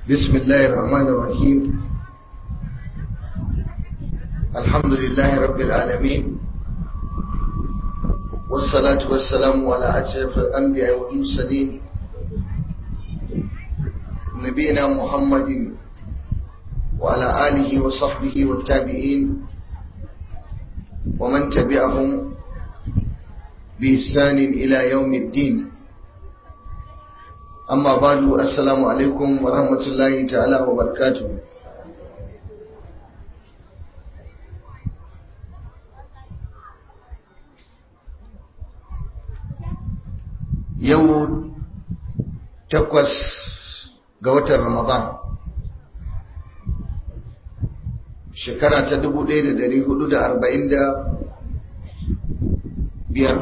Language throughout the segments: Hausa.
بسم الله الرحمن الرحيم الحمد لله رب العالمين والصلاة والسلام على أشرف الأنبياء والمرسلين نبينا محمد وعلى آله وصحبه والتابعين ومن تبعهم بإحسان إلى يوم الدين أما بعد السلام عليكم ورحمة الله تعالى وبركاته yau takwas ga watan ramadan shekara ta dubu ɗaya da dari hudu da arba'in da biyar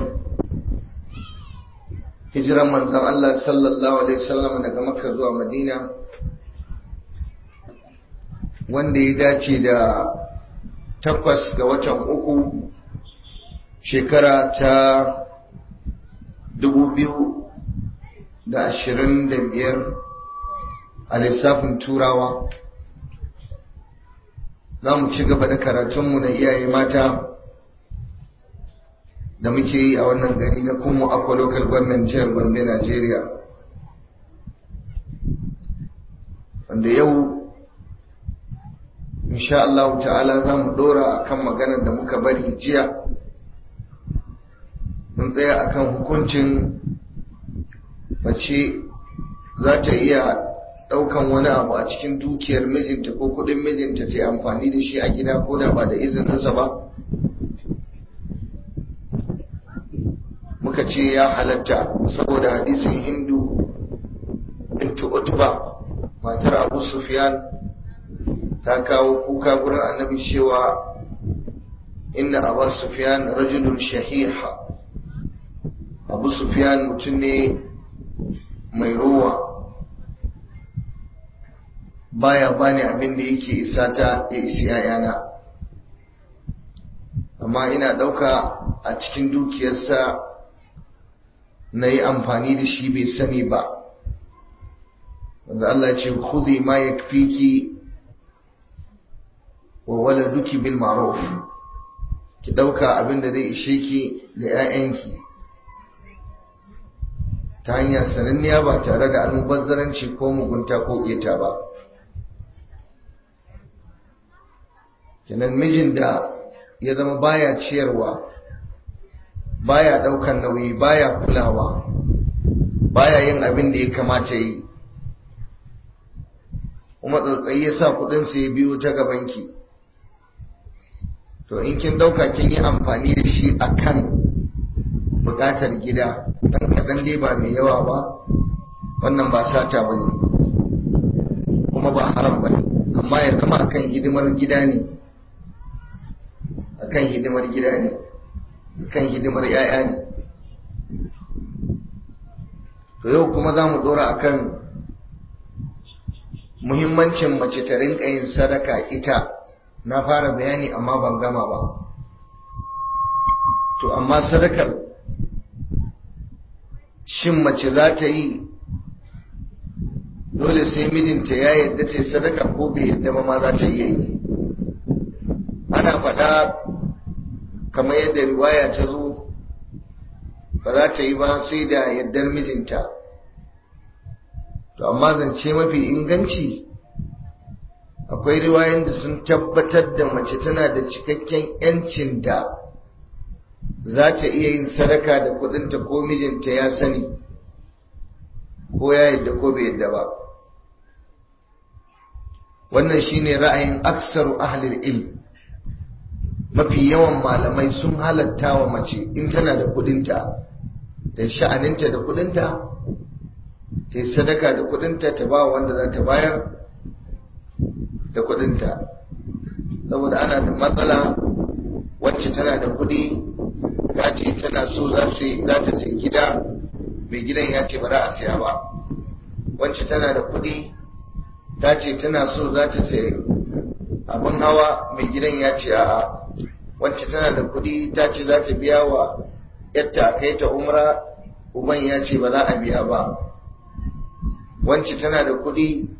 hijiran manzan Allah sallallahu alaihi wasallam daga makka zuwa madina wanda ya dace da takwas ga watan uku shekara ta dubu biyu da ashirin da biyar a lissafin turawa za mu ci gaba da karatunmu na iyaye mata da muke yi a wannan gari na kuma akwa local government jihar gombe nigeria wanda yau insha Allah ta'ala za mu dora akan maganar da muka bari jiya mun tsaya akan hukuncin mace za ta iya daukan wani abu a cikin dukiyar mijinta ko kudin mijinta ta amfani da shi a gida ko da ba da izininsa ba muka ce ya halatta saboda hadisin hindu bintu utba matar abu sufyan ta kawo kuka gurin annabi cewa inna abu sufyan rajulun shahiha abu sufyan mutum ne mai ruwa baya bani abin da yake isa ta ya isi yayana amma ina ɗauka a cikin dukiyarsa na yi amfani da shi bai sani ba wanda Allah ce khudhi ma yakfiki wa waladuki bil ma'ruf ki ɗauka abin da zai ishe ki da 'ya'yanki ta hanyar sananniya ba tare da almubazzaranci ko mugunta ko ƙeta ba kenan mijin da ya zama baya ciyarwa baya daukan nauyi baya kulawa baya yin abin da ya kamata yi kuma tsautsayi ya sa kudin ya biyo ta gabanki to in kin dauka kin yi amfani da shi akan bukatar gida dan kadan dai ba mai yawa ba wannan ba sata bane kuma ba haram bane amma ya zama akan hidimar gida ne akan hidimar gida ne kan hidimar ‘ya'ya ne to yau kuma za mu dora akan muhimmancin mace ta rinka yin sadaka ita na fara bayani amma ban gama ba to amma sadakar shin mace za ta yi dole sai mijinta ya yadda ta sadaka ko bai yadda ma za ta iya yi ana faɗa kamar yadda riwaya ta zo ba za ta yi ba sai da yardar mijinta to amma zance mafi inganci akwai riwayan da sun tabbatar da mace tana da cikakken yancin da za ta iya yin sadaka da kudinta ko mijinta ya sani ko ya yadda ko bai yadda ba wannan shine ra'ayin aksaru ahlil ilm mafi yawan malamai sun halatta wa mace in tana da kudinta da sha'aninta da kudinta ta yi sadaka da kudinta ta ba wanda za ta bayar da kudinta saboda ana da matsala wacce tana da kudi ta ce tana so za ta sai gida mai gidan ya ce ba za a siya ba wacce tana da kudi ta ce tana so za ta sai abin hawa mai gidan ya ce a'a wacce tana da kuɗi ta ce za ta biya wa yadda a kai ta umra uban ya ce ba za a biya ba wacce tana da kuɗi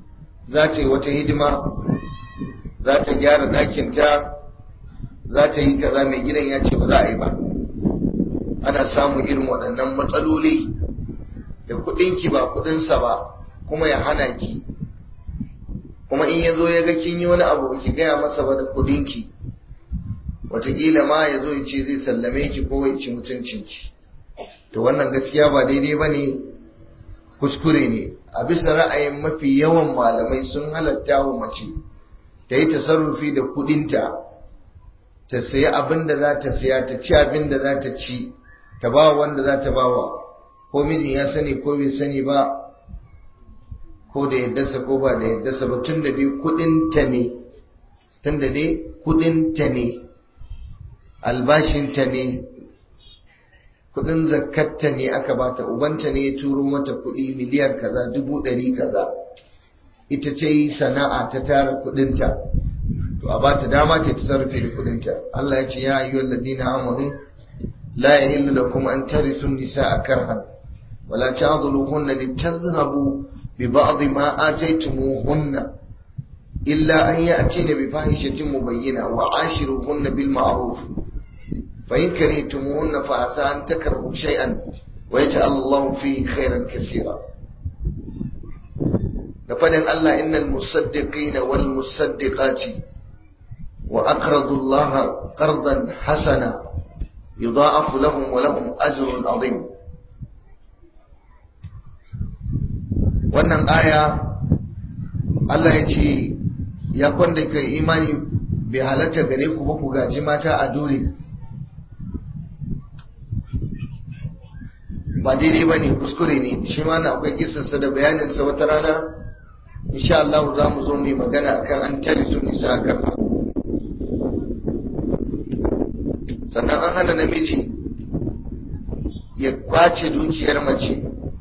za ta yi wata hidima za ta gyara ɗakinta za ta yi kaza mai gidan ya ce ba za a yi ba ana samun irin waɗannan matsaloli da kuɗinki ba kuɗinsa ba kuma ya hana ki kuma in ya zo ya ga kin yi wani abu ki gaya masa ba da kuɗinki wataƙila ma ya zo ya ce zai sallame ki ko ya ci mutuncinki to wannan gaskiya ba daidai ba ne kuskure ne a bisa ra'ayin mafi yawan malamai sun halatta wa mace ta yi tasarrufi da kudinta ta sayi abin da za ta saya ta ci abin da za ta ci ta ba wanda za ta bawa ko mijin ya sani ko bai sani ba ko da yaddarsa ko ba da yaddarsa ba tun da dai kudinta ne tun da dai kudinta ne albashinta ne kudin zakatta ne aka bata ubanta ne ya turo mata kudi miliyan kaza dubu ɗari kaza ita ce yi sana'a ta tara kudinta to a bata dama ta tasarrufe da kudinta Allah ya ce ya ayyuhal ladina amanu la yahillu lakum an tarisu nisaa karhan wala ta'dhuluhunna litadhhabu bi ba'd ma ataytumuhunna illa an ya'tina bi fahishatin mubayyina wa ashiruhunna bil ma'ruf فإن كرهتموهن فعسى أن تكرهوا شيئا ويجعل الله فيه خيرا كثيرا لفدن الله إن المصدقين والمصدقات وأقرضوا الله قرضا حسنا يضاعف لهم ولهم أجر عظيم wannan aya Allah ya ce ya kwanda kai imani bai halatta gare ku ba ku gaji mata a dole ba daidai ba ne kuskure ne shi ma na akwai kisarsa da bayaninsa wata rana insha Allah za mu zo mu yi magana akan an tare su nisa karfa sannan an hana namiji ya kwace dukiyar mace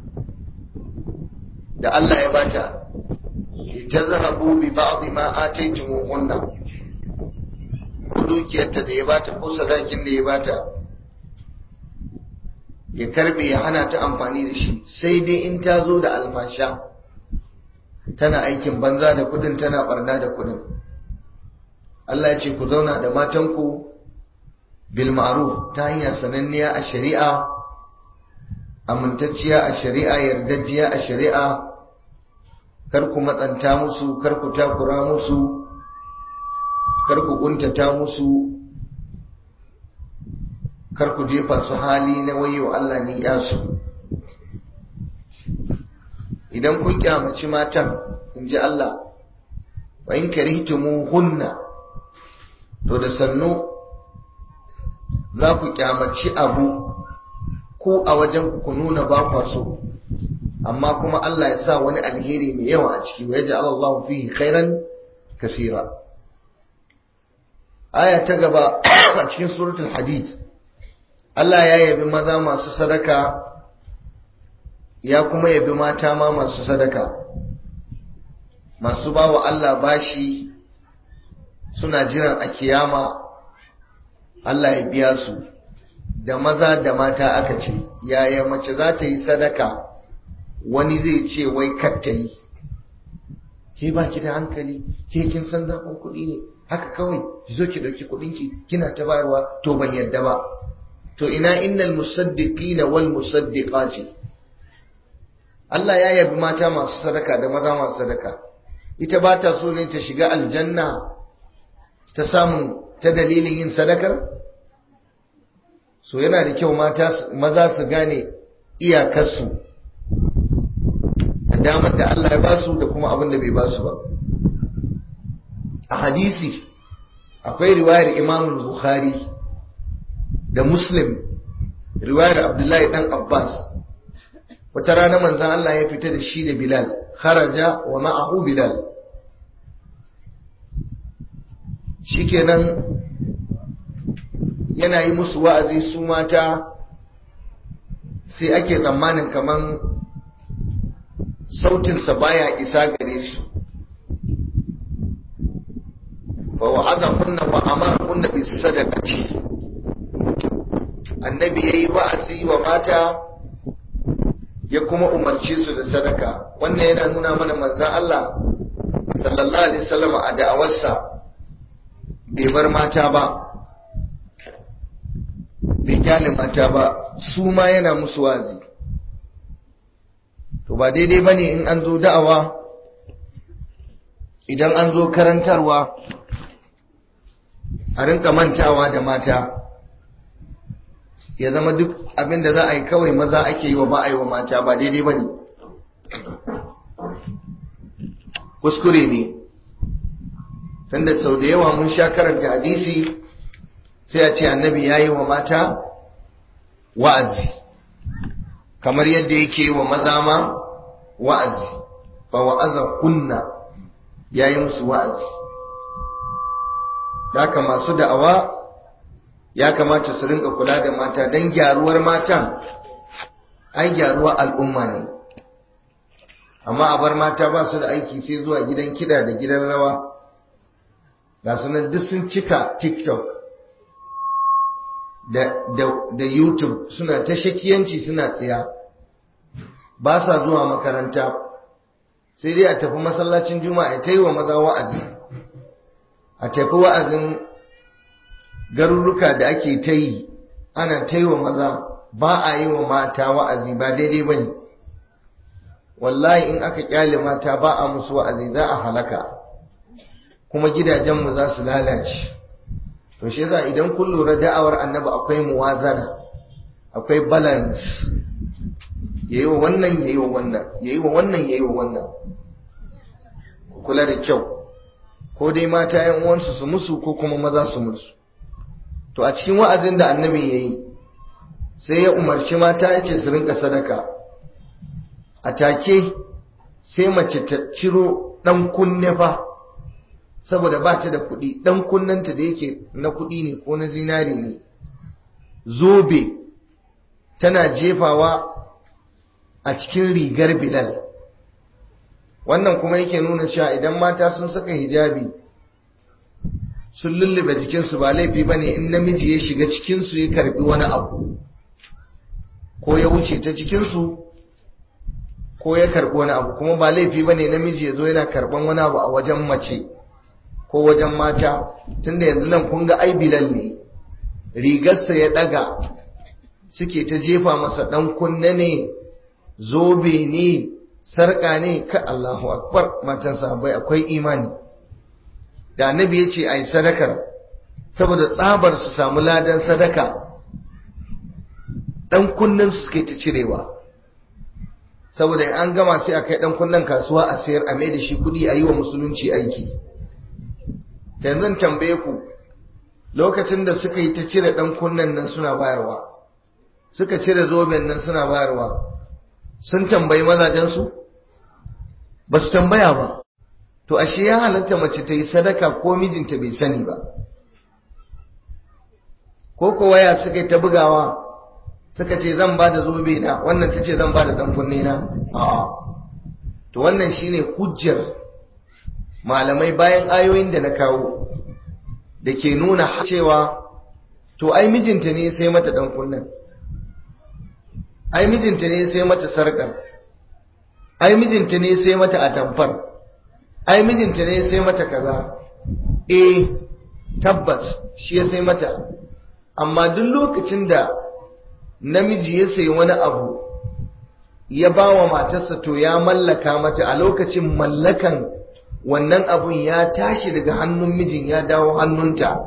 da Allah ya bata ta zahabu bi ba'd ma ataytumuhunna ko dukiyarta da ya bata ko sadakin da ya bata ya karbe ya hana ta amfani da shi sai dai in ta zo da alfasha tana aikin banza da kudin tana barna da kudin Allah ya ce ku zauna da matanku bil ma'ruf ta hanyar sananniya a shari'a amintacciya a shari'a yardajjiya a shari'a kar ku matsanta musu kar ku takura musu kar ku kuntata musu kar ku jefa su hali na wayo Allah ne ya su idan kun kyamaci matan in ji Allah wa in karihtumu hunna to da sannu za ku kyamaci abu ko a wajen ku nuna ba kwa so amma kuma Allah ya sa wani alheri mai yawa a ciki wa yaj'al Allah fihi khairan kaseera aya ta gaba a cikin suratul hadid Allah ya yabi maza masu sadaka ya kuma yabi mata ma masu sadaka masu bawa Allah bashi suna jiran a kiyama Allah ya biya su da maza da mata aka ce yaya mace za ta yi sadaka wani zai ce wai kar ta yi ke ba ki da hankali ke kin san zafin kuɗi ne haka kawai ki zo ki ɗauki kuɗinki kina ta bayarwa to ban yadda ba to ina innal musaddiqina wal musaddiqati Allah ya yabi mata masu sadaka da maza masu sadaka ita ba ta so ne ta shiga aljanna ta samu ta dalilin yin sadakar so yana da kyau mata maza su gane iyakarsu da damar da Allah ya ba su da kuma abin da bai ba su ba a hadisi akwai riwayar Imam Bukhari da Muslim riwayar Abdullahi dan Abbas wata rana manzon Allah ya fita da shi da Bilal kharaja wa ma'ahu Bilal shikenan yana yi musu wa'azi su mata sai ake tsammanin kaman sautinsa baya isa gare su fa wa'aza kunna wa amara kunna bi sadaqati annabi yayi wa'azi wa mata ya kuma umarci su da sadaka wannan yana nuna mana manzon Allah sallallahu alaihi wasallam a da'awarsa bai bar mata ba bai kyale mata ba su ma yana musu wazi to ba daidai bane in an zo da'awa idan an zo karantarwa a rinka mantawa da mata ya zama duk abin da za a yi kawai maza ake yi wa ba a yi wa mata ba daidai ba ne kuskure ne tunda sau da yawa mun sha karanta hadisi sai a ce annabi ya yi wa mata wa'azi kamar yadda yake yi wa maza ma wa'azi ba wa'aza kunna ya yi musu wa'azi haka masu da'awa ya kamata su rinka kula da mata don gyaruwar matan ai gyaruwar al'umma ne amma a bar mata ba su da aiki sai zuwa gidan kida da gidan rawa ga sunan duk sun cika tiktok da, da, da youtube suna ta shakiyanci suna tsiya ba sa zuwa makaranta sai dai a tafi masallacin juma'a ta yi wa maza wa'azi a tafi wa'azin garuruka da ake ta yi ana ta yi wa maza ba a yi wa mata wa'azi ba daidai ba ne wallahi in aka kyale mata ba a musu wa'azi za a halaka kuma gidajenmu za su lalace to shi yasa idan kun lura da'awar annabi akwai muwazana akwai balance yayi wa wannan yayi wa wannan yayi wa wannan yayi wa wannan kula da kyau ko dai mata yan uwansu su musu ko kuma maza su musu to a cikin wa'azin da annabi yayi sai ya umarci mata yace su rinka sadaka a take sai mace ta ciro dan kunne fa saboda ba ta da kuɗi dan kunnanta da yake na kuɗi ne ko na zinari ne zobe tana jefawa a cikin rigar bilal wannan kuma yake nuna cewa idan mata sun saka hijabi sun lullube jikinsu ba laifi ba ne in namiji ya shiga cikinsu ya karbi wani abu ko ya wuce ta cikinsu ko ya karbi wani abu kuma ba laifi ba ne namiji ya zo yana karban wani abu a wajen mace ko wajen mata tunda yanzu nan kun ga ai bilal ne rigarsa ya daga suke ta jefa masa dan kunne ne zobe ne sarƙa ne ka Allahu akbar matan sahabbai akwai imani da annabi ya ce ai sadakar saboda tsabar su samu ladan sadaka dan kunnen su suke ta cirewa saboda in an gama sai a kai dan kunnen kasuwa a sayar a mai da shi kuɗi a yi wa musulunci aiki yanzu tambaye ku lokacin da suka yi ta cire dan kunnen nan suna bayarwa suka cire zoben nan suna bayarwa sun tambayi mazajensu ba su tambaya ba to ashe ya halatta mace ta yi sadaka ko mijinta bai sani ba ko ko waya suka yi ta bugawa suka ce zan ba da zobe na wannan ta ce zan ba da dan kunne na a'a to wannan shine hujjar malamai bayan ayoyin da na kawo da ke nuna cewa to ai mijinta ne sai mata dan kunnen ai mijinta ne sai mata sarkar ai mijinta ne sai mata atamfar ai mijinta ne sai mata kaza eh tabbas shi ya sai mata amma duk lokacin da namiji ya sayi wani abu ya ba wa matarsa to ya mallaka mata a lokacin mallakan wannan abun ya tashi daga hannun mijin ya dawo hannunta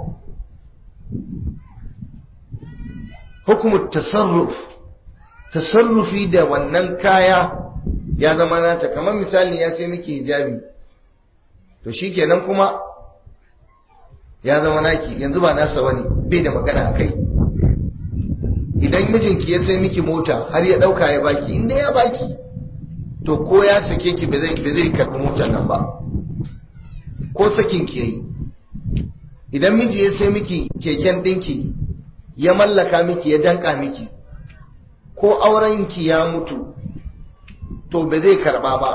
hukumar tasarruf tasarrufi da wannan kaya ya zama nata kamar misali ya sai miki hijabi to shikenan kuma ya zama naki yanzu ba nasa wani bai da magana a kai idan mijinki ya sai miki mota har ya dauka ya baki inda ya baki to ko ya sake ki ba zai zai karbi motar nan ba ko sakin ki yayi idan miji ya sai miki keken dinki ya mallaka miki ya danka miki ko aurenki ya mutu to ba zai karba ba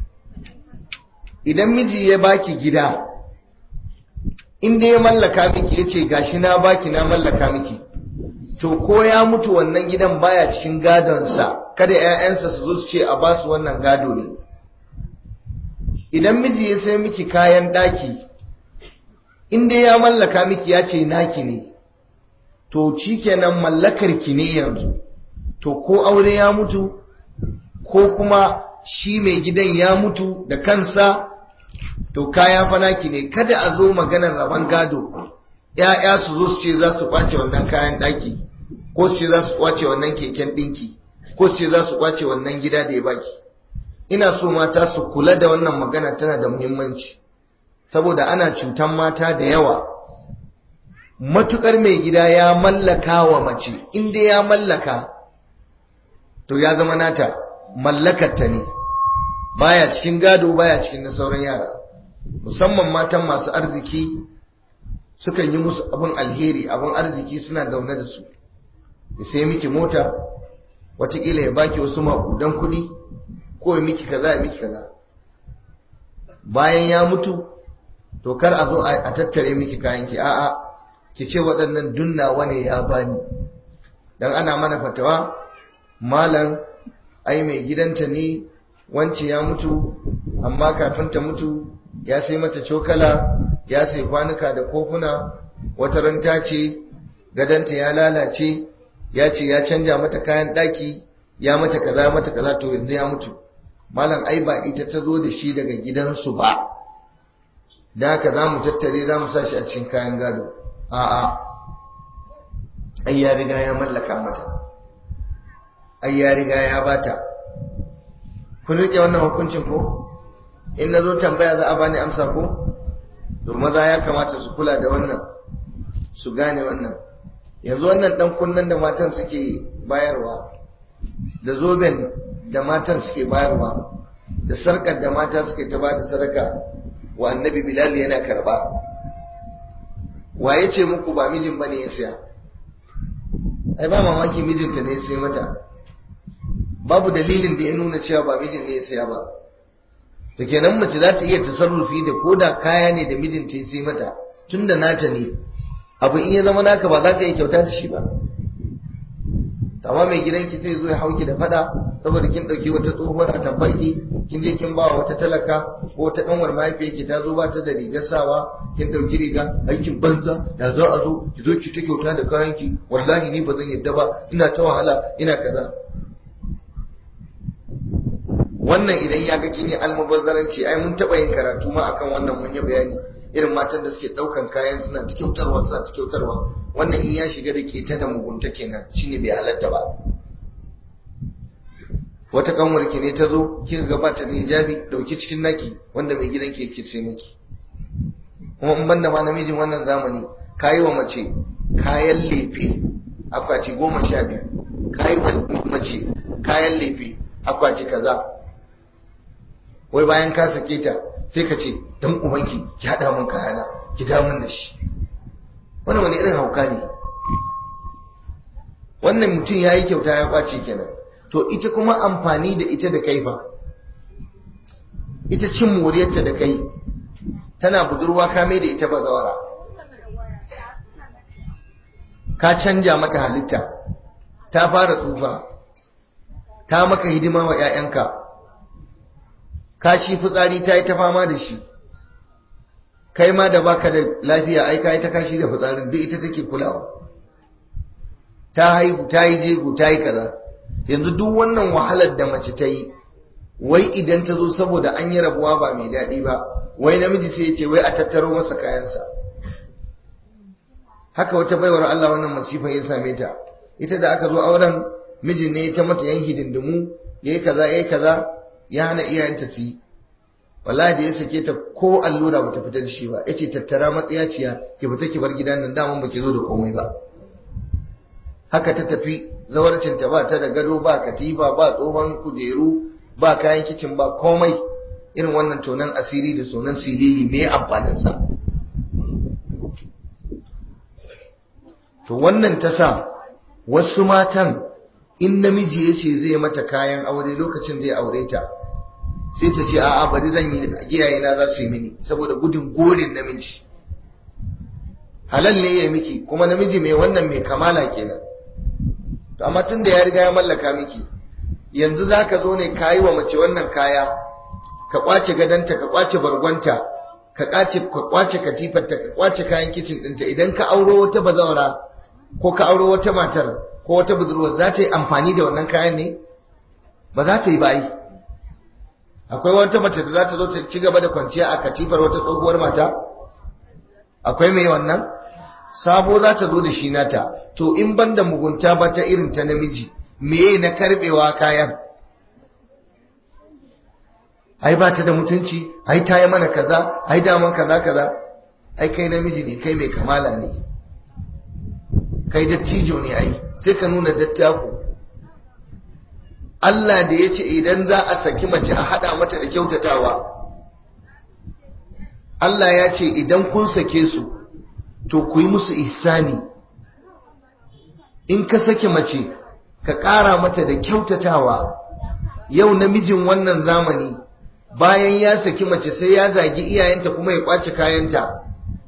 idan miji ya baki gida inda ya mallaka miki ya ce gashi na baki na mallaka miki to ko ya mutu wannan gidan baya cikin gadonsa kada 'ya'yansa su zo su ce a basu wannan gado ne idan miji ya sai miki kayan daki inda ya mallaka miki ya ce naki ne to shikenan mallakar ki ne yanzu to ko aure ya mutu ko kuma shi mai gidan ya mutu da kansa to kaya fa naki ne kada a zo maganar rabon gado ‘ya'ya su zo su ce za su kwace wannan kayan ɗaki ko su ce za su kwace wannan keken ɗinki ko su ce za su kwace wannan gida da ya baki ina so mata su kula da wannan magana tana da muhimmanci saboda ana cutan mata da yawa matukar mai gida ya mallaka wa mace inda ya mallaka to ya zama nata mallakarta ne baya cikin gado baya cikin na sauran yara musamman matan masu arziki sukan yi musu abin alheri abin arziki suna daune da su ya sai miki mota watakila ya baki wasu maƙudan kuɗi ko ya miki kaza ya miki kaza bayan ya mutu to kar a zo a tattare miki kayanki a'a ki ce waɗannan dunnawa ne ya bani dan ana mana fatawa malam ai mai gidanta ne wance ya mutu amma kafin ta mutu ya sai mata cokala ya sai kwanuka da kofuna wata ranta ce gadanta ya lalace ya ce ya canja mata kayan ɗaki ya mata kaza mata kaza to yanzu ya mutu malam ai ba ita ta zo da shi daga gidansu ba da haka za mu tattare za mu sa shi a cikin kayan gado a'a ai ya riga ya mallaka mata ai ya riga ya bata kun rike wannan hukuncin ko in na zo tambaya za a bani amsa ko to maza ya kamata su kula da wannan su gane wannan yanzu wannan dan kunnen da matan suke bayarwa da zoben da matan suke bayarwa da sarkar da mata suke ta ba da sadaka wa annabi bilal yana karba waye ce muku ba mijin bane ya siya ai ba mamaki mijinta ne ya sai mata babu dalilin da ya nuna cewa ba mijin ne ya siya ba to kenan mace za ta iya tasarrufi da koda kaya ne da mijinta ya sai mata tunda nata ne abu in ya zama naka ba za ka iya kyauta da shi ba amma mai gidanki sai zo ya hauki da fada saboda kin dauki wata tsohuwar a tabbarki kin je kin bawa wata talaka ko wata kanwar mahaifiyarki ta zo ba ta da rigar sawa kin dauki riga aikin banza da za a zo ki zo ki ta kyauta da kayanki wallahi ni ba zan yadda ba ina ta wahala ina kaza wannan idan ya ga kin yi almubazzaranci ai mun taba yin karatu ma akan wannan mun yi bayani irin matan da suke daukan kayan suna ta kyautarwa suna ta kyautarwa wannan in ya shiga da keta da mugunta kenan shine bai halatta ba wata kanwar ki ne ta zo kika gabata da hijabi dauki cikin naki wanda mai gidan ke yake sai miki kuma in banda ma namijin wannan zamani kayi wa mace kayan lefe akwati goma sha biyu kayi wa mace kayan lefe akwati kaza wai bayan ka sake ta sai ka ce dan ubanki ki hada mun kayana ki da mun da shi wannan wani irin hauka ne wannan mutum ya yi kyauta ya kwace kenan to ita kuma amfani da ita da kai fa ita cin moriyarta da kai tana budurwa ka mai da ita bazawara ka canja mata halitta ta fara tsufa ta maka hidima wa 'ya'yanka kashi fitsari ta yi ta fama da shi kai ma da baka da lafiya ai ka yi ta kashi da fitsarin duk ita take kulawa ta haihu ta yi jego ta yi kaza yanzu duk wannan wahalar da mace ta yi wai idan ta zo saboda an yi rabuwa ba mai daɗi ba wai namiji sai ya ce wai a tattaro masa kayansa haka wata baiwar Allah wannan masifan ya same ta ita da aka zo auren mijin ne ta mata yan hidindimu yayi kaza yayi kaza ya hana iyayenta su yi wallahi da ya sake ta ko allura bata fita da shi ba yace tattara matsiyaciya ki fita ki bar gidan nan daman baki zo da komai ba haka ta tafi zawarcin ta ba ta da gado ba katifa ba tsohon kujeru ba kayan kicin ba komai irin wannan tonan asiri da sonan silili me amfanin sa to wannan ta sa wasu matan in namiji ya ce zai mata kayan aure lokacin zai aure ta sai ta ce a'a bari zan yi iyaye na za su yi mini saboda gudun gorin namiji halal ne ya miki kuma namiji mai wannan mai kamala kenan to amma tun da ya riga ya mallaka miki yanzu za ka zo ne ka yi wa mace wannan kaya ka kwace gadanta ka kwace bargonta ka kwace ka kwace katifarta ka kwace kayan kicin ɗinta idan ka auro wata bazawara ko ka auro wata matar ko wata budurwa za ta yi amfani da wannan kayan ne ba za ta yi bayi akwai wata mace da za ta zo ta ci gaba da kwanciya a katifar wata tsohuwar mata akwai mai wannan sabo za ta zo da shi nata to in ban da mugunta ba ta irin ta namiji meye na karbewa kayan ai ba ta da mutunci ai ta yi mana kaza ai daman kaza kaza ai kai namiji ne kai mai kamala ne kai dattijo ne ai sai ka nuna dattako Allah da ya ce idan za a saki mace a haɗa mata da kyautatawa Allah ya ce idan kun sake su to ku yi musu ihsani in ka sake mace ka ƙara mata da kyautatawa yau namijin wannan zamani bayan ya saki mace sai ya zagi iyayenta kuma ya kwace kayanta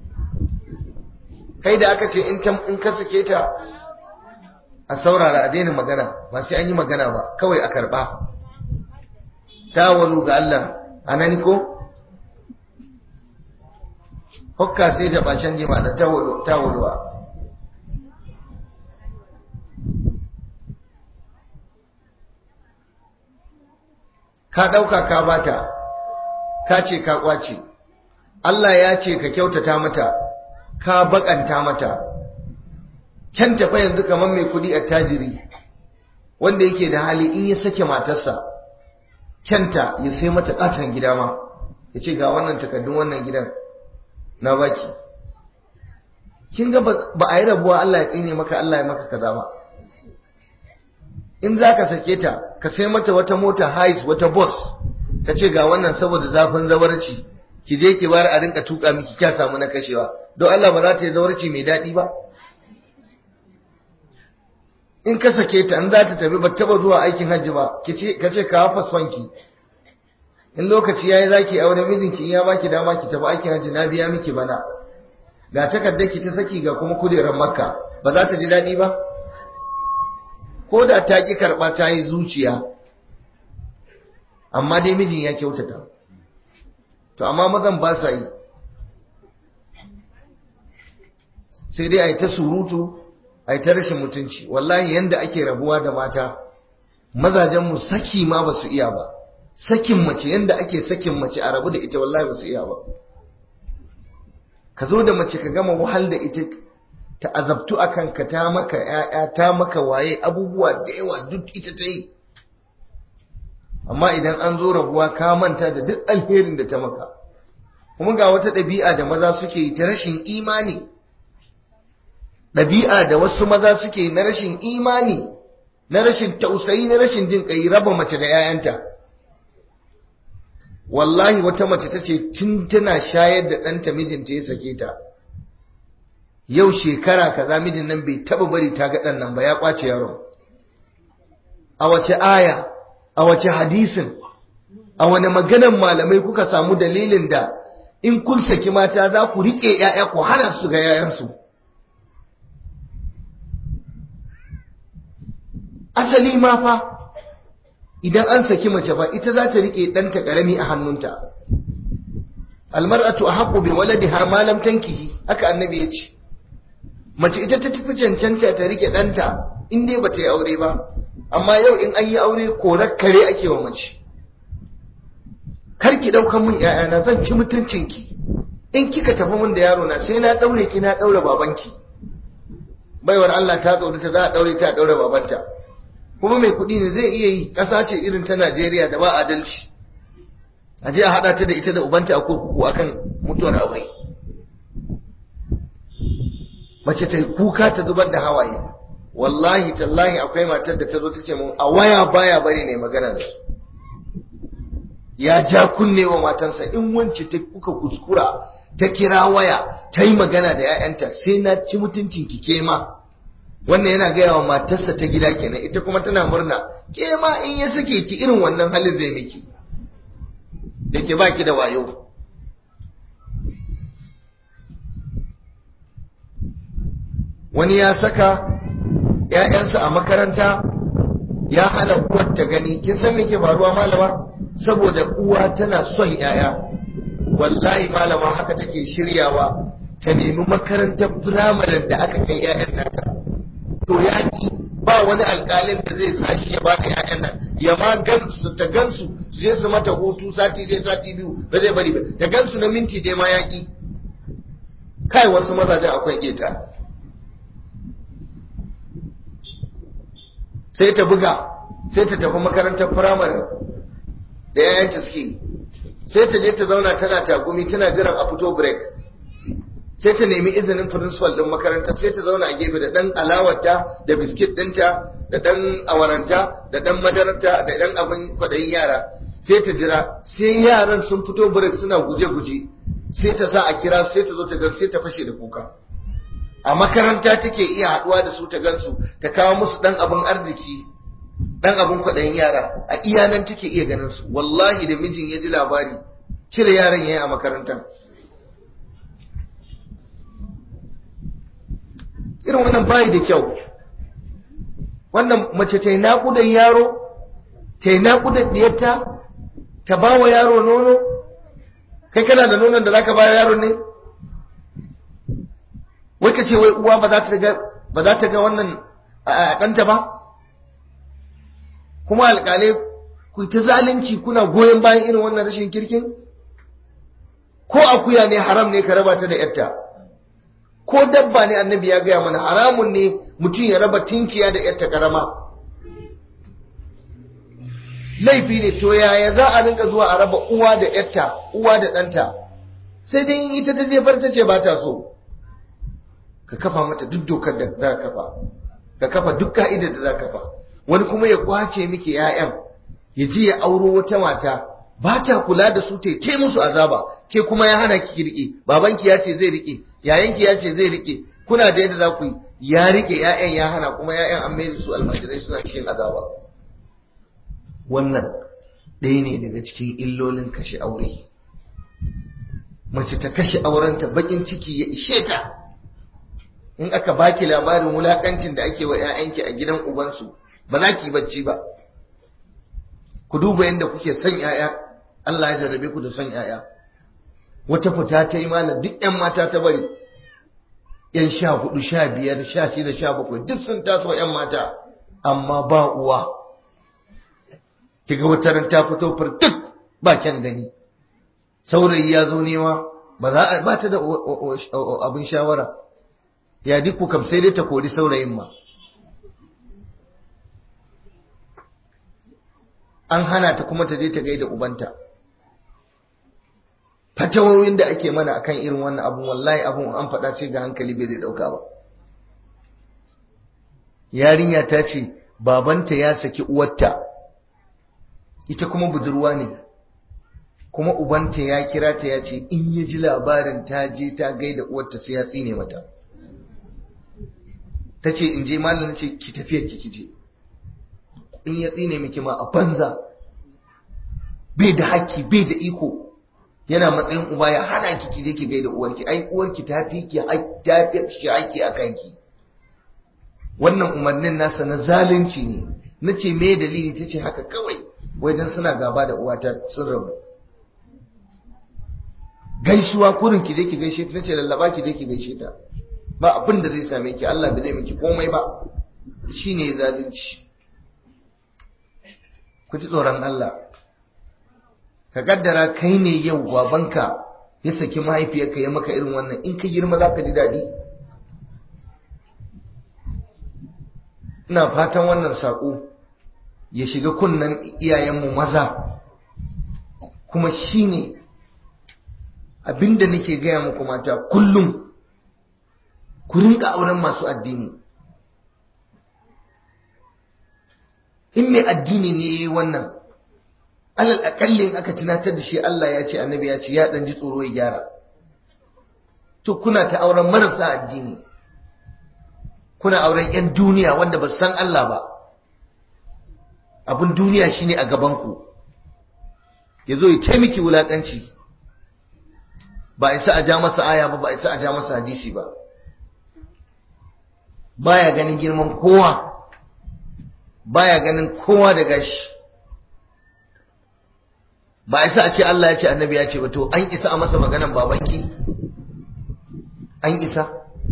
kai da aka ce in ka sake ta a saurara a daina magana ba sai an yi magana ba kawai a karba tawalu ga Allah anani ko hokka sai da bacin jima da tawaluwa ka ɗauka ka bata ka ce ka kwace Allah ya ce ka kyautata mata ka bakanta mata kyan tafa yanzu kamar mai kudi a tajiri wanda yake da hali in ya sake matarsa kyanta ya sai mata katon gida ma ya ce ga wannan takardun wannan gidan na baki kin ga ba a yi rabuwa Allah ya tsine maka Allah ya maka kaza ba in za ka sake ta ka sai mata wata mota hais wata bus ka ce ga wannan saboda zafin zawarci ki je ki bar a rinka tuka miki kya samu na kashewa don Allah ba za ta yi zawarci mai daɗi ba in ka sake ta in za ta tafi ba taba zuwa aikin hajji ba ka ce ka hafa swanki in lokaci yayi zaki aure mijinki in ya baki dama ki tafi aikin hajji na biya miki bana ga takardar ki ta saki ga kuma kujerar makka ba za ta ji daɗi ba ko da ta ki karɓa ta yi zuciya amma dai mijin ya kyautata to amma mazan ba sa yi sai dai a yi ta surutu a ta rashin mutunci wallahi yanda ake rabuwa da mata mazajenmu saki ma ba su iya ba sakin mace yanda ake sakin mace a rabu da ita wallahi ba su iya ba ka zo da mace ka gama wahal da ita ta azabtu a kanka ta maka ‘ya'ya ta maka waye abubuwa da yawa duk ita ta yi amma idan an zo rabuwa ka manta da duk alherin da ta maka kuma ga wata ɗabi'a da maza suke yi ta rashin imani ɗabi'a da wasu maza suke na rashin imani na rashin tausayi na rashin jin ƙai raba mace da 'ya'yanta wallahi wata mace ta ce tun tana shayar da ɗanta mijinta ya sake ta yau shekara kaza mijin nan bai taba bari ta ga ɗan nan ba ya ƙwace yaron a wace aya a wace hadisin a wani maganan malamai kuka samu dalilin da in kun saki mata za ku riƙe 'ya'ya ku hana su ga 'ya'yansu asali ma fa idan an saki mace ba ita za ta rike ɗanta ƙarami a hannunta almar'atu ahqqu bi waladiha ma lam tankihi haka annabi ya ce mace ita ta tafi cancanta ta rike ɗanta in dai bata yi aure ba amma yau in an yi aure korar kare ake wa mace kar ki ɗaukan min ƴaƴana zan ci mutuncinki in kika tafi min da yaro na sai na ɗaure ki na ɗaure babanki baiwar Allah ta tsorata za a ɗaure ta a ɗaure babanta kuma mai kuɗi ne zai iya yi ƙasa ce irin ta Najeriya da ba adalci a je a haɗa ta da ita da ubanta a kurkuku akan mutuwar aure mace ta kuka ta zubar da hawaye wallahi tallahi akwai matar da ta zo ta ce mun a waya baya bari ne magana da su ya ja kunne wa matansa in wance ta kuka kuskura ta kira waya ta yi magana da 'ya'yanta sai na ci mutuncin ki ke ma wannan yana gaya wa matarsa ta gida kenan ita kuma tana murna ke ma in ya sake ki irin wannan halin zai miki da ke baki da wayo wani ya saka ‘ya'yansa a makaranta ya hana uwar ta gani kin san me ke faruwa malama saboda uwa tana son yaya wallahi malama haka take shiryawa ta nemi makarantar firamaren da aka kai yayan nata to yaki ba wani alkalin da zai sa shi ya baka yayan nan ya ma gansu ta gansu su je su mata hutu sati dai sati biyu ba zai bari ba ta gansu na minti dai ma yaki kai wasu mazajen akwai keta sai ta buga sai ta tafi makarantar firamare da yayanta suke sai ta je ta zauna tana tagumi tana jiran a fito break sai ta nemi izinin principal din makarantar sai ta zauna a gefe da dan alawarta da biskit dinta da dan awaranta da dan madararta da dan abin kwadayin yara sai ta jira sai yaran sun fito break suna guje-guje sai ta sa a kira sai ta zo ta gan sai ta fashe da kuka a makaranta take iya haduwa da su ta gansu ta kawo musu dan abin arziki dan abin kwaɗayin yara a iya nan take iya ganin su wallahi da mijin ya ji labari cire yaran yayi a makarantar irin wannan bayi da kyau wannan mace ta yi naƙudan yaro ta yi naƙudan diyarta ta ba wa yaro nono kai kana da nonon da zaka ba yaro ne wai ka ce wai uwa ba za ta ga ba za ta ga wannan a ɗanta ba kuma alƙalai ku ta zalunci kuna goyon bayan irin wannan rashin kirkin ko akuya ne haram ne ka raba ta da yarta ko dabba ne annabi ya gaya mana haramun ne mutum ya raba tinkiya da yarta karama laifi ne to yaya za a rinka zuwa a raba uwa da yarta uwa da ɗanta sai dai in ita ta jefar ta ce ba ta so ka kafa mata duk dokar da za ka kafa ka kafa duk ka'idar da za ka kafa wani kuma ya kwace miki 'ya'yan ya je ya auro wata mata ba ta kula da su ta ce musu azaba ke kuma ya hana ki rike babanki ya ce zai rike yayanki ya ce zai rike kuna da yadda za ku yi ya rike 'ya'yan ya hana kuma 'ya'yan an mai su almajirai suna cikin azaba wannan ɗaya ne daga cikin illolin kashe aure mace ta kashe aurenta bakin ciki ya ishe ta in aka baki labarin wulakancin da ake wa 'ya'yanki a gidan ubansu ba za ki bacci ba ku duba yadda kuke son 'ya'ya Allah ya jarrabe ku da son 'ya'ya wata fita ta yi malam duk 'yan mata ta bari 'yan sha hudu sha biyar sha shida sha bakwai duk sun taso 'yan mata amma ba uwa kiga wata ran ta fito duk ba kyan gani saurayi ya zo nema ba za a ba ta da abin shawara ya duk kam sai dai ta kori saurayin ma an hana ta kuma ta je ta gaida ubanta fatawoyin da ake mana akan irin wannan abun wallahi abun an faɗa sai ga hankali bai zai ɗauka ba yarinya ta ce babanta ya saki uwarta ita kuma budurwa ne kuma ubanta ya kira ta ya ce in ya ji labarin ta je ta gaida uwarta sai ya tsine mata ta ce in je malam ce ki tafiyar ki je in ya tsine miki ma a banza bai da haƙƙi bai da iko yana matsayin uba ya hana ki ki je ki gaida uwarki ai uwarki ta fi ki ta fi shi haƙƙi a kanki wannan umarnin nasa na zalunci ne na ce me dalili ta ce haka kawai wai dan suna gaba da uwata sun rabu gaisuwa kurin ki je ki gaishe ta nace lallaba ki je ki gaishe ta ba abin da zai same ki Allah bai zai miki komai ba shine zalunci ku ji tsoron Allah ka kaddara kai ne yau babanka ya saki mahaifiyarka ya maka irin wannan in ka girma za ka ji daɗi ina fatan wannan saƙo ya shiga kunnen iyayenmu maza kuma shine abinda nake gaya muku mata kullum ku rinka auren masu addini in mai addini ne yayi wannan alal akallin aka tunatar da shi Allah ya ce annabi ya ce ya dan ji tsoro ya gyara to kuna ta auren marasa addini kuna auren yan duniya wanda ba san Allah ba abin duniya shine a gaban ku yazo ya taimaki wulakanci ba isa a ja masa aya ba ba isa a ja masa hadisi ba baya ganin girman kowa baya ganin kowa da gashi ba isa a ce Allah ya ce annabi ya ce ba to an isa a masa maganan babanki an isa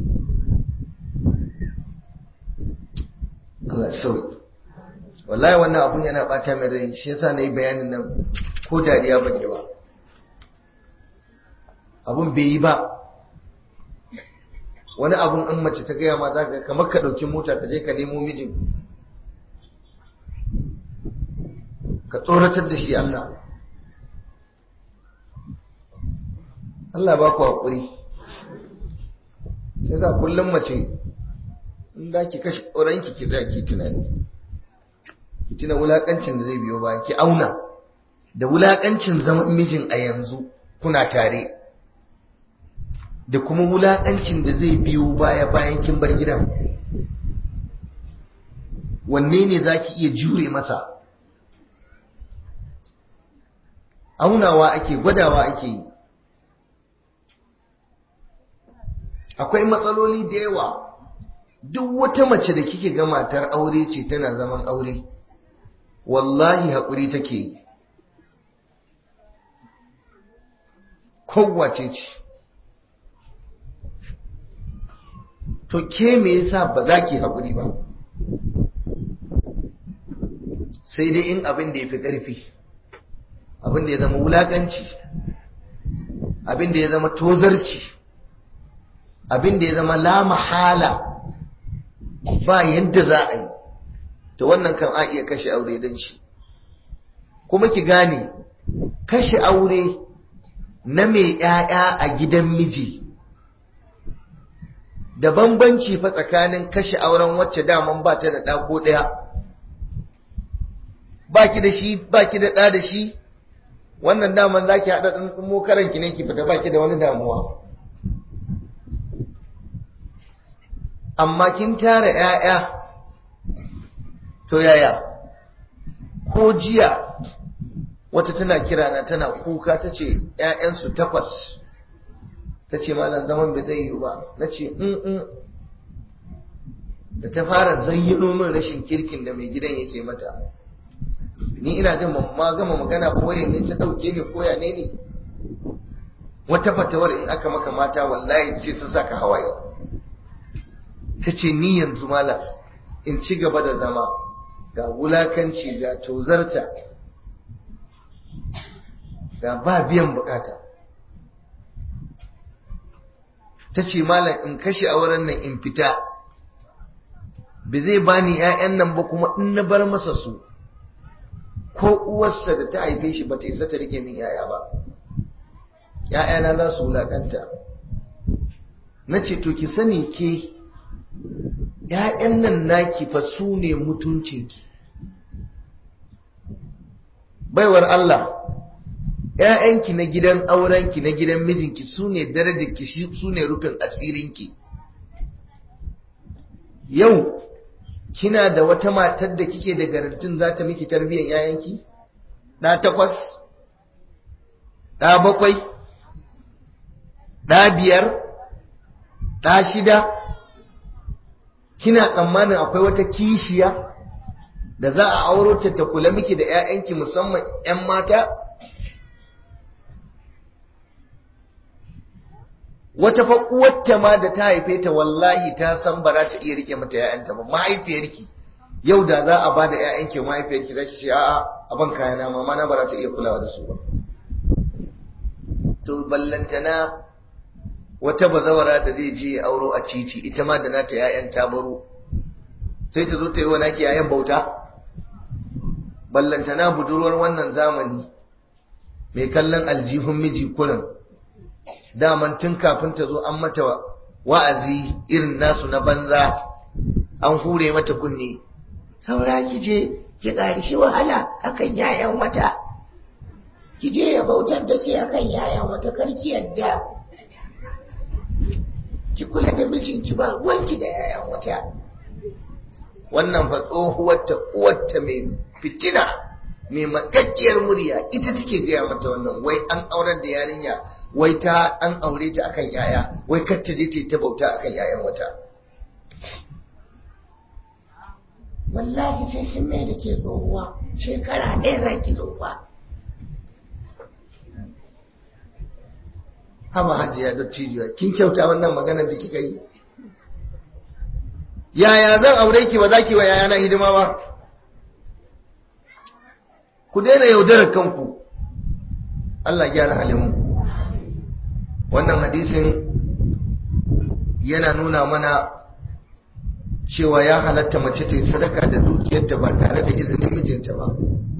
Allah sauki wallahi wannan abun yana bata mai rai shi yasa na yi bayanin nan ko dariya ban yi ba abun bai yi ba wani abun in mace ta gaya ma za ka kamar ka ɗauki mota ka je ka nemo mijin ka tsoratar da shi Allah Allah ba ku haƙuri yasa kullum mace in za ki kashe ƙoranki ki za ki tunani ki tuna wulaƙancin da zai biyo ba ki auna da wulaƙancin zaman mijin a yanzu kuna tare da kuma wulaƙancin da zai biyo baya bayan kin bar gidan wanne ne za ki iya jure masa aunawa ake gwadawa ake yi akwai matsaloli da yawa duk wata mace da kike ga matar aure ce tana zaman aure wallahi haƙuri take yi kowace ce to ke me yasa ba za ki haƙuri ba sai dai in abin da ya fi ƙarfi abin da ya zama wulaƙanci abin da ya zama tozarci abin da ya zama la mahala ba yadda za a yi to wannan kan a iya kashe aure don shi kuma ki gane kashe aure na mai ‘ya'ya a gidan miji da bambanci fa tsakanin kashe auren wacce daman ba ta da ɗako ɗaya ba ki da shi ba ki da ɗa da shi wannan daman za ki haɗa ɗan mokaranki ne ki fita ba ki da wani damuwa amma kin tara ‘ya'ya to yaya ko jiya wata tana kira na tana kuka ta ce ‘ya'yansu takwas ta ce malam zaman bai zai yi ba na ce in da ta fara zayyano min rashin kirkin da mai gidan yake mata ni ina jin ma gama magana ko waye ne ta ɗauke ni koya ne ne wata fatawar in aka maka mata wallahi sai sun saka hawaye ta ce ni yanzu malam in ci gaba da zama ga wulakanci ga tozarta ga ba biyan bukata ta ce malam in kashe auren nan in fita ba zai bani 'ya'yan nan ba kuma in na bar masa su ko uwarsa da ta haife shi ba ta isa ta rike min 'ya'ya ba 'ya'yana za su wulakanta na ce to ki sani ke ‘ya'yan nan naki fa su ne mutuncinki. Baiwar Allah, ‘ya'yanki na gidan aurenki na gidan mijinki su ne darajarki su ne rufin asirinki. Yau, kina da wata matar da kike da garantin za ta miki tarbiyyar ‘ya'yanki? Ɗa takwas? Ɗa bakwai? Ɗa biyar? Ɗa shida? kina tsammanin akwai wata kishiya da za a auro ta ta kula miki da 'ya'yanki musamman 'yan mata wata fa uwarta ma da ta haife ta wallahi ta san ba za ta iya rike mata 'ya'yanta ba mahaifiyarki yau da za a bada 'ya'yanki mahaifiyarki za ki ce a'a aban kayana mama na ba za ta iya kulawa da su ba to ballantana wata bazawara da zai je auro a titi ita ma da nata ‘ya'yan tabaro sai ta zo ta yi wa naki ‘ya'yan bauta ballantana budurwar wannan zamani mai kallon aljihun miji kurin daman tun kafin ta zo an mata wa'azi irin nasu na banza an hure mata kunne saura ki je ki ƙarishi wahala akan ‘ya'yan wata ki je ya bautar da ke akan ‘ya'yan wata karki yadda ki kula da mijinki ba ruwanki da yayan wata wannan fa tsohuwarta uwarta mai fitina mai makakkiyar murya ita take gaya mata wannan wai an aurar da yarinya wai ta an aure ta akan yaya wai kar ta je ta ta bauta akan yayan wata wallahi sai sun mai da ke tsohuwa shekara ɗaya za ki tsohuwa haba hajiya da cijiya kin kyauta wannan maganar da kika yi yaya zan aure ki ba za ki wa yayana hidima ba ku daina yaudarar kanku Allah gyara halin wannan hadisin yana nuna mana cewa ya halatta mace ta yi sadaka da dukiyarta ba tare da izinin mijinta ba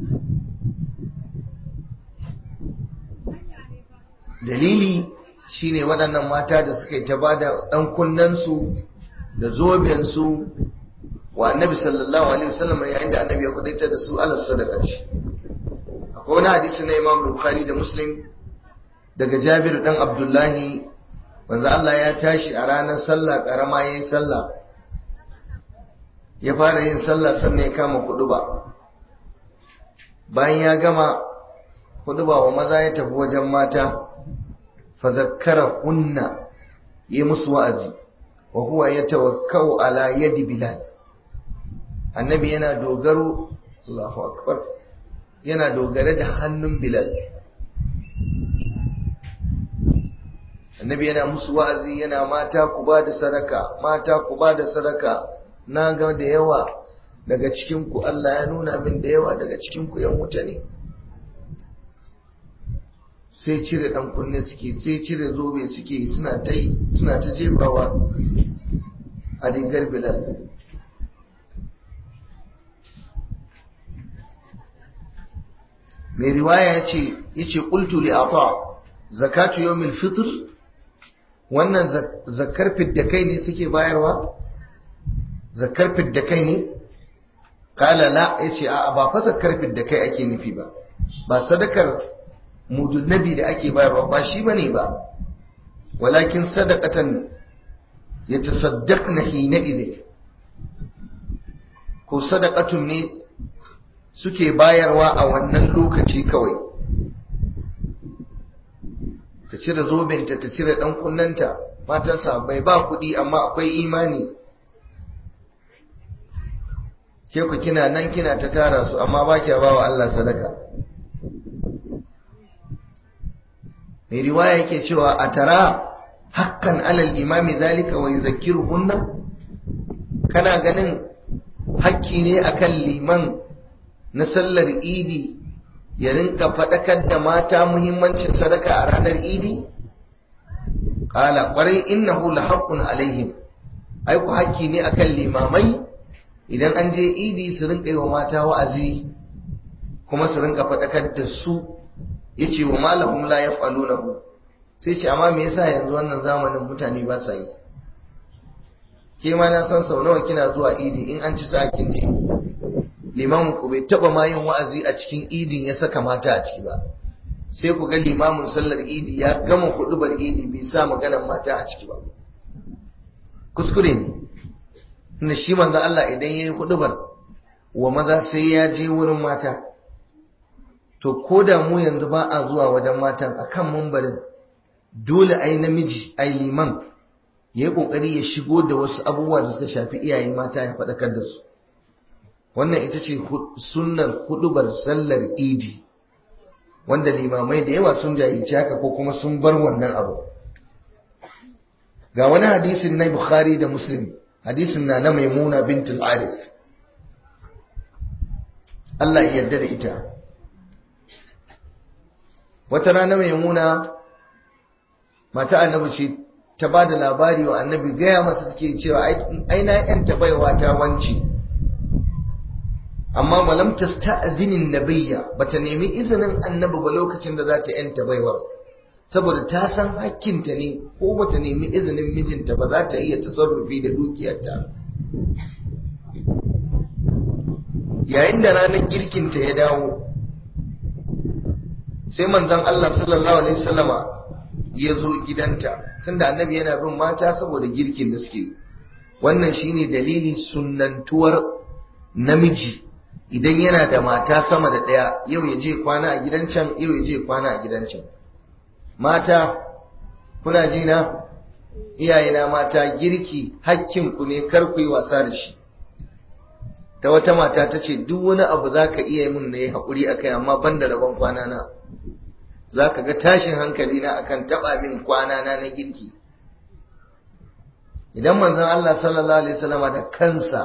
dalili shine waɗannan mata da suka yi ta ba da ɗan kunnensu da zobensu wa annabi sallallahu alaihi wasallam yayin da annabi ya kudaita da su ala sadaka ce akwai wani hadisi na imam bukhari da muslim daga jabir dan abdullahi wanda Allah ya tashi a ranar sallah karama yayin sallah ya fara yin sallah sannan ya kama kuduba bayan ya gama kuduba wa maza ya tafi wajen mata fa zakkara kunna yi musu wa'azi wa huwa yatawakkau ala yadi bilal annabi yana dogaro Allahu akbar yana dogare da hannun bilal annabi yana musu wa'azi yana mata ku ba da sadaka mata ku ba da sadaka na ga da yawa daga cikin ku Allah ya nuna min da yawa daga cikin ku yan wuta ne sai cire dan kunne suke sai cire zobe suke suna ta yi suna ta jefawa a rigar bilal mai riwaya ya ce ya ce ƙultu li ata zakatu yawmil fitr wannan zakar fidda kai ne suke bayarwa zakar fidda kai ne kala la ya ce a ba fa zakar fidda kai ake nufi ba ba sadakar mudun nabi da ake bayarwa ba shi bane ba walakin sadaqatan yatasaddaqna hina idin ko sadaqatun ne suke bayarwa a wannan lokaci kawai ta cire zobenta ta cire dan kunnanta matansa bai ba kuɗi amma akwai imani ke ku kina nan kina ta tara su amma ba kya ba wa Allah sadaka mai riwaya yake cewa a tara hakkan alal imami zalika wa yuzakkiruhunna kana ganin hakki ne akan liman na sallar idi ya rinka faɗakar da mata muhimmancin sadaka a ranar idi ƙala ƙwarai innahu la haqqun alaihim ai ku hakki ne akan limamai idan an je idi su rinka yi wa mata wa'azi kuma su rinka faɗakar da su yace wa malahum la yaf'alunahu sai ce amma me yasa yanzu wannan zamanin mutane ba sa yi ke ma na san sau nawa kina zuwa idi in an ci sa kin je limamin ku bai taba ma yin wa'azi a cikin idin ya saka mata a ciki ba sai ku ga limamin sallar idi ya gama hudubar idi bai sa maganar mata a ciki ba kuskure ne inda shi manzo Allah idan yayi hudubar wa maza sai ya je wurin mata to ko da mu yanzu ba a zuwa wajen matan akan mumbarin dole ai namiji ai liman ya yi kokari ya shigo da wasu abubuwa da suka shafi iyaye mata ya faɗakar da su wannan ita ce sunnar hudubar sallar idi wanda limamai da yawa sun jahilci haka ko kuma sun bar wannan abu ga wani hadisin na bukhari da muslim hadisin na na maimuna bintul aris Allah ya yarda da ita wata rana maimuna mata annabi ce ta ba da labari wa annabi gaya masa take cewa aina yanta baiwa ta wanci amma walam tasta'zinin nabiyya bata nemi izinin annabi ba lokacin da za ta yanta baiwar saboda ta san hakkinta ne ko bata nemi izinin mijinta ba za ta iya tasarrufi da dukiyarta yayin da ranar girkinta ya dawo sai manzon Allah sallallahu alaihi wasallama ya zo gidanta tunda annabi yana bin mata saboda girkin da suke wannan shine dalilin sunnantuwar namiji idan yana da mata sama da ɗaya yau ya je kwana a gidan can yau ya je kwana a gidan can mata kuna ji na iyayena mata girki hakkinku ne kar ku yi wasa da shi ta wata mata ta ce duk wani abu za ka iya yi mun na yi haƙuri a kai amma ban da rabon kwana na za ka ga tashin hankali na akan taɓa min kwana na na girki idan manzon Allah sallallahu alaihi wasallama da kansa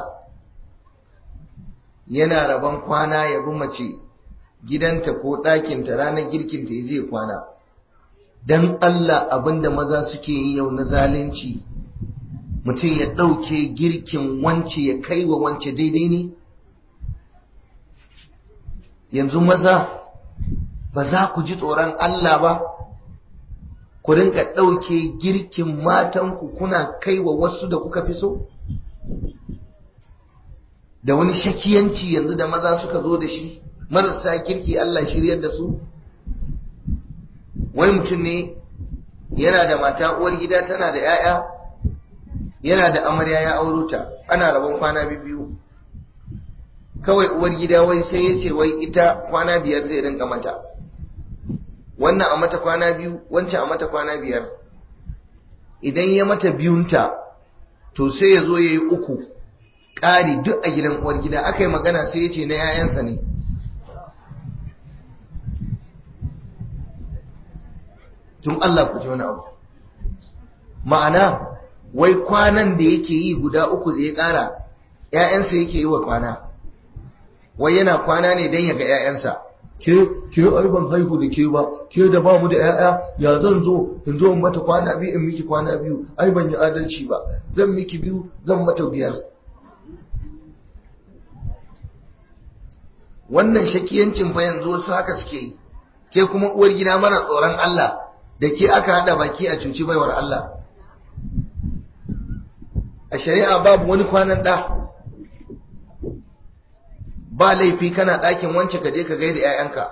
yana rabon kwana ya bi mace gidanta ko ɗakinta ranar girkinta ya zai kwana don Allah abinda maza suke yi yau na zalunci mutum ya ɗauke girkin wance ya kai wa wance daidai ne yanzu maza ba za ku ji tsoron Allah ba ku rinka ɗauke girkin matanku kuna kai wa wasu da kuka fi so da wani shakiyanci yanzu da maza suka zo da shi marasa kirki Allah shiryar da su wani mutum ne yana da mata uwar gida tana da 'ya'ya yana da amarya ya auro ta ana rabon kwana biyu kawai uwar gida wai sai ya ce wai ita kwana biyar zai rinka mata wannan a mata kwana biyu wancan a mata kwana biyar idan ya mata biyunta to sai ya zo ya yi uku ƙari duk a gidan uwar gida aka yi magana sai ya ce na 'ya'yansa ne tun Allah ku ji wani abu ma'ana wai kwanan da yake yi guda uku da ya ƙara ‘ya'yansa yake yi wa kwana wai yana kwana ne don ya ga ‘ya'yansa ke ke ai ban haihu da ke ba ke da ba mu da ‘ya'ya ya zan zo in zo mata kwana biyu in miki kwana biyu ai ban yi adalci ba zan miki biyu zan mata biyar wannan shakiyancin fa yanzu wasu haka suke yi ke kuma uwar gida mara tsoron Allah da ke aka hada baki a cuci baiwar Allah a shari'a babu wani kwanan ɗa ba laifi kana ɗakin wance ka je ka gaida 'ya'yanka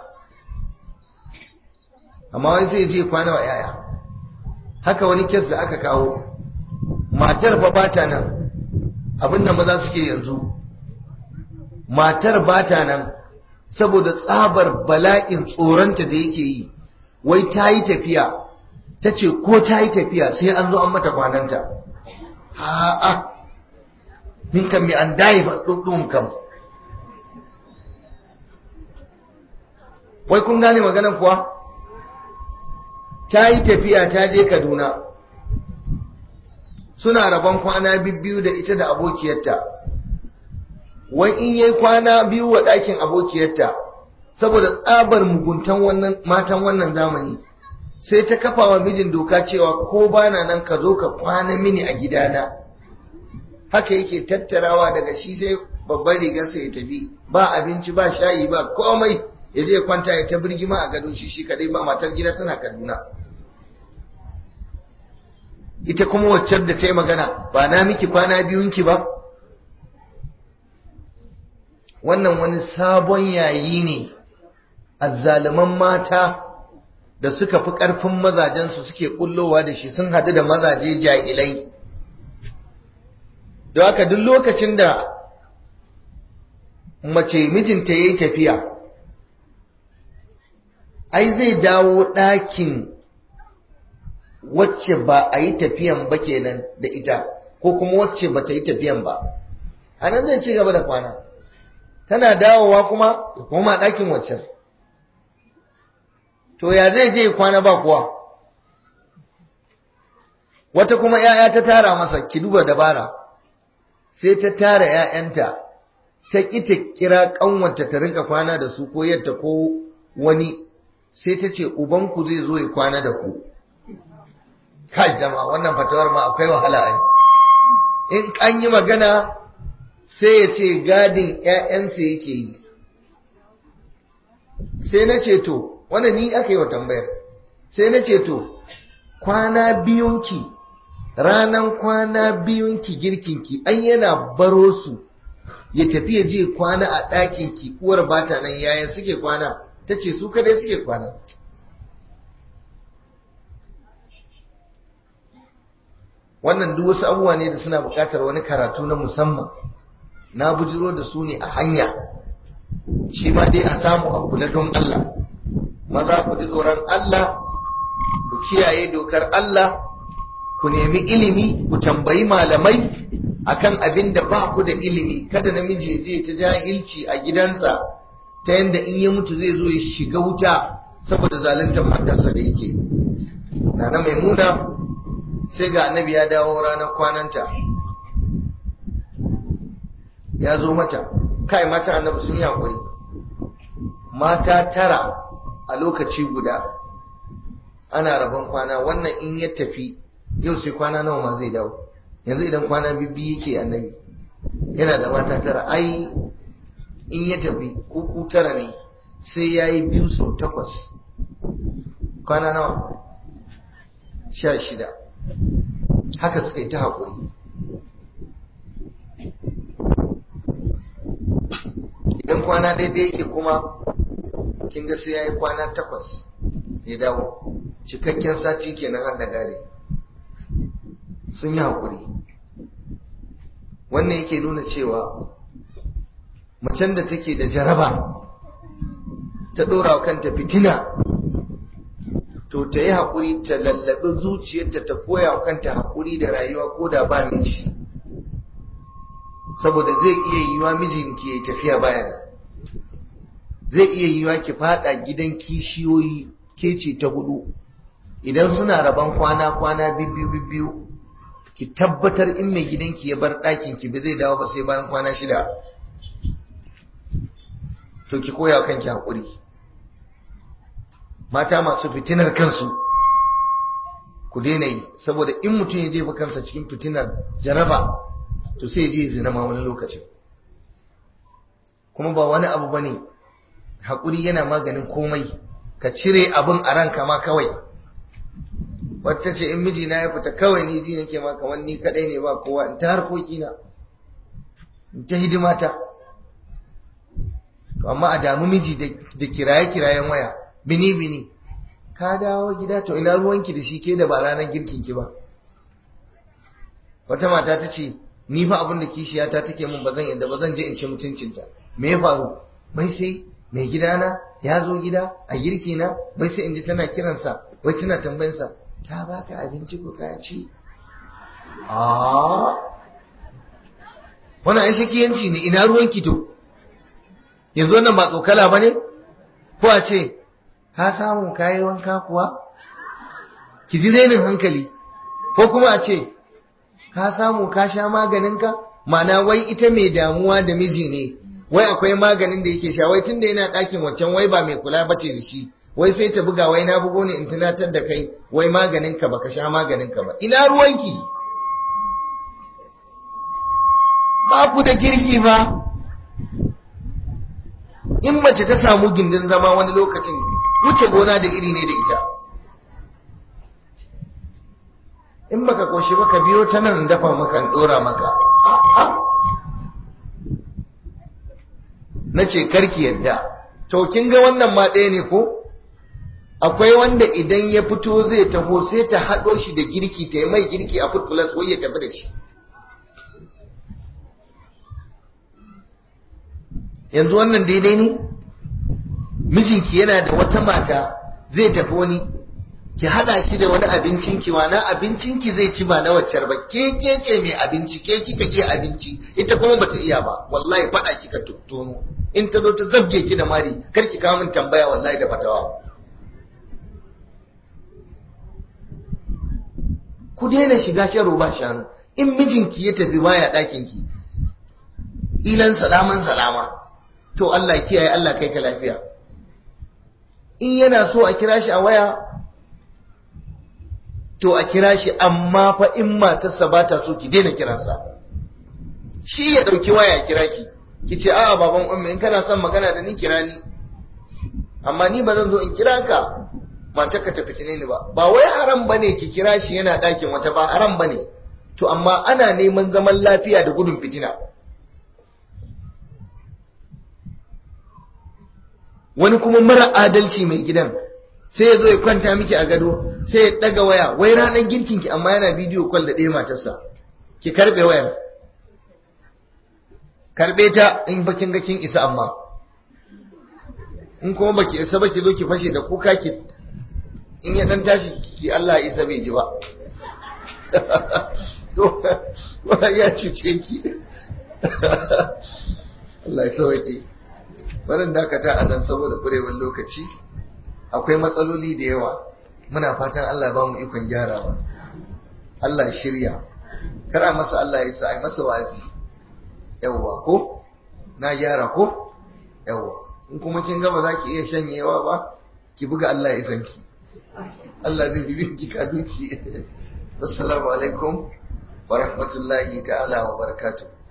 amma wani zai je kwana wa 'ya'ya haka wani kes da aka kawo matar fa bata nan abinda maza suke yanzu matar bata nan saboda tsabar bala'in tsoronta da yake yi wai ta yi tafiya ta ce ko ta yi tafiya sai an zo an mata kwananta ha'a min kan mi an dayi faɗuɗɗun kam wai kun gane maganar kuwa ta yi tafiya ta je kaduna suna rabon kwana biyu da ita da abokiyarta wai in yi kwana biyu wa ɗakin abokiyarta saboda tsabar muguntan wannan matan wannan zamani sai ta kafa wa mijin doka cewa ko bana nan ka zo ka kwana mini a gidana haka yake tattarawa daga shi sai babban rigarsa ya tafi ba abinci ba shayi ba komai ya je kwanta ya ta birgima a gado shi shi kadai ba matar gida tana kaduna ita kuma waccar da ta yi magana ba na miki kwana biyunki ba wannan wani sabon yayi ne azzaliman mata da suka fi ƙarfin mazajensu suke ƙullowa da shi sun haɗu da mazaje jahilai da haka duk lokacin da mace mijinta ya yi tafiya ai zai dawo ɗakin wacce ba a yi tafiyan ba kenan da ita ko kuma wacce ba ta yi tafiyan ba a nan zai ci gaba da kwana tana dawowa kuma ya koma ɗakin waccan to ya zai je kwana ba kuwa wata kuma ‘ya'ya ta tara masa ki duba dabara sai ta tara ‘ya'yanta ta ƙi ta kira ƙanwata ta rinka kwana da su ko yadda ko wani sai ta ce ubanku zai zo ya kwana da ku kai jama'a wannan fatawar ma akwai wahala ai in an yi magana sai ya ce gadin ‘ya'yansa yake yi sai na ce to wanda ni aka yi wa tambayar sai na ce to kwana biyunki ranan kwana biyunki girkinki an yana baro su ya tafi ya je kwana a ɗakinki uwar bata nan yayan suke kwana ta ce su kadai suke kwana wannan duk wasu abubuwa ne da suna buƙatar wani karatu na musamman na bujiro da su ne a hanya shi ma dai a samu a kula don Allah maza ku ji tsoron Allah ku kiyaye dokar Allah ku nemi ilimi ku tambayi malamai akan abin da ba ku da ilimi kada namiji zai ta jahilci a gidansa ta yadda in ya mutu zai zo ya shiga wuta saboda zaluntar matarsa da yake nana maimuna sai ga annabi ya dawo ranar kwananta ya zo mata kai mata annabi sun yi hakuri mata tara a lokaci guda ana rabon kwana wannan in ya tafi yau sai kwana nawa ma zai dawo yanzu idan kwana bibbi yake annabi yana da mata tara ai in ya tafi kuku tara ne sai ya yi biyu sau takwas kwana nawa sha shida haka suka yi ta haƙuri idan kwana daidai yake kuma kin ga sai ya yi kwana takwas ya dawo cikakken sati kenan har da gare sun yi haƙuri wannan yake nuna cewa macen da take da jaraba ta ɗora wa kanta fitina to ta yi haƙuri ta lallaɓi zuciyarta ta koya wa kanta haƙuri da rayuwa ko da ba miji saboda zai iya yiwa mijinki ya tafiya baya da zai iya yiwa ki fada gidan kishiyoyi ke ce ta hudu idan suna raban kwana kwana bibbiyu bibbiyu ki tabbatar in mai gidanki ya bar ɗakin ki ba zai dawo ba sai bayan kwana shida to ki koya wa kanki haƙuri mata masu fitinar kansu ku daina yi saboda in mutum ya jefa kansa cikin fitinar jaraba to sai je zina ma wani lokacin kuma ba wani abu bane haƙuri yana maganin komai ka cire abin a ranka ma kawai wata ce in mijina ya fita kawai ni ji nake ma kamar ni kadai ne ba kowa in ta harkoki na in ta hidimata to amma a damu miji da kiraye kirayen waya bini bini ka dawo gida to ina ruwanki da shi ke da ba ranar girkin ki ba wata mata ta ce ni fa abin da kishiyata take mun bazan yadda ba zan je in ci mutuncinta me ya faru bai sai mai gidana ya zo gida a girki na bai sai in ji tana kiransa wai tana tambayinsa ta baka abinci ko ka ci a wannan ai shakiyanci ne ina ruwan to yanzu wannan ba tsokala bane ko a ce ka samu kayi wanka kuwa ki ji renin hankali ko kuma a ce ka samu ka sha maganinka ma'ana wai ita mai damuwa da miji ne wai akwai maganin da yake sha wai tunda yana ɗakin wancan wai ba mai kula bace da shi wai sai ta buga wai na bugo ne in tunatar da kai wai maganinka baka sha maganinka ba ina ruwanki ba ku da kirki ba in mace ta samu gindin zama wani lokacin wuce gona da iri ne da ita in baka koshi baka biyo ta nan dafa maka in dora maka na ce karki yadda to kin ga wannan ma ɗaya ne ko akwai wanda idan ya fito zai taho sai ta haɗo shi da girki ta yi mai girki a food plus wai ya tafi da shi yanzu wannan daidai ne mijinki yana da wata mata zai tafi wani ki hada shi da wani abincin ki na abincin ki zai ci ba na waccar ba ke ke ce mai abinci ke kika iya abinci ita kuma bata iya ba wallahi fada kika tuttono in ta zo ta zabge ki da mari kar ki kawo min tambaya wallahi da fatawa ku daina shiga sharo ba shanu in mijinki ya tafi baya ɗakin ki ilan salaman salama to Allah kiyaye Allah kai ka lafiya in yana so a kira shi a waya to a kira shi amma fa in matarsa ba ta so ki daina kiransa shi ya ɗauki waya kira ki ki ce a'a baban ummi in kana son magana da ni kira ni amma ni ba zan zo in kira ka matarka ta fitine ni ba ba wai haram bane ki kira shi yana ɗakin wata ba haram bane to amma ana neman zaman lafiya da gudun fitina wani kuma mara adalci mai gidan sai ya zo ya kwanta miki a gado sai ya daga waya wai ranar girkin ki amma yana bidiyo kwal da ɗaya matarsa ki karbe wayar karbe ta in bakin ga kin isa amma in kuma baki isa baki zo ki fashe da kuka ki in ya dan tashi ki Allah ya isa bai ji ba to ya cuce ki Allah ya sauke wannan dakata a nan saboda kurewar lokaci akwai matsaloli da yawa muna fatan Allah ya ba mu ikon gyarawa Allah ya shirya kara masa Allah ya sa ai masa wazi yawwa ko na gyara ko yawwa in kuma kin ga ba za ki iya shanyewa ba ki buga Allah ya san ki Allah zai bibi ki ka duki assalamu alaikum wa rahmatullahi ta'ala wa barakatuh